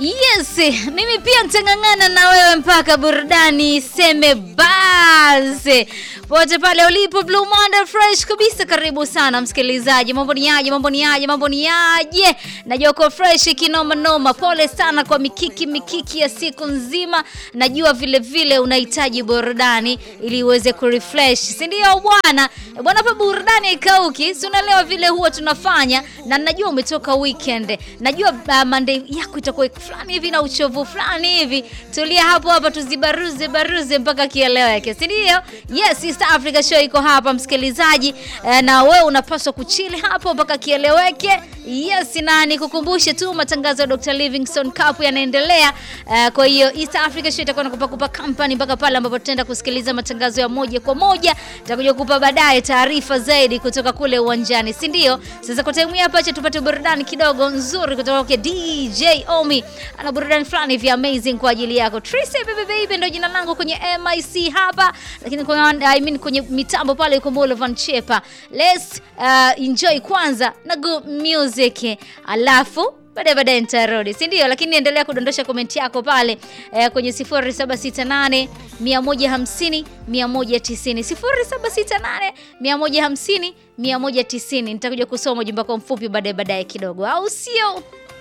Yes, mimi pia nitang'ang'ana na wewe mpaka burudani seme basi. Pote pale ulipo Blue Monday fresh kabisa, karibu sana msikilizaji. Mambo ni aje? Mambo ni aje? Mambo ni aje? Najua uko fresh kinoma noma. Pole sana kwa mikiki mikiki ya siku nzima. Najua vile vile unahitaji burudani ili uweze kurefresh, si ndio bwana? Bwana, hapa burudani haikauki. Si unaelewa vile huwa tunafanya, na najua umetoka weekend. Najua uh, Monday yako itakuwa fulani hivi na uchovu fulani hivi. Tulia hapo hapa tuzibaruze baruze mpaka kieleweke, si ndio? Yes, East Africa Show iko hapa msikilizaji, eh, na wewe unapaswa kuchili hapo mpaka kieleweke. Yes, na nikukumbushe tu matangazo ya Dr. Livingstone Cup yanaendelea. Eh, kwa hiyo East Africa Show itakuwa nakupa kupa company mpaka pale ambapo tutaenda kusikiliza matangazo ya moja kwa moja. Tutakuja kukupa baadaye taarifa zaidi kutoka kule uwanjani, si ndio? Sasa kwa time hapa, acha tupate burudani kidogo nzuri kutoka kwa DJ Omi. Ana burudani fulani hivi amazing kwa ajili yako. Tracy baby baby ndio jina langu kwenye MIC hapa, lakini kwenye, I mean kwenye mitambo pale yuko Molo Van Chepa. Let's uh, enjoy kwanza na good music, alafu baadaye baadaye nitarudi, si ndio? Lakini endelea kudondosha komenti yako pale eh, kwenye 0768 150 190 0768 150 190. Nitakuja kusoma ujumbe wako mfupi baadaye baadaye kidogo, au sio?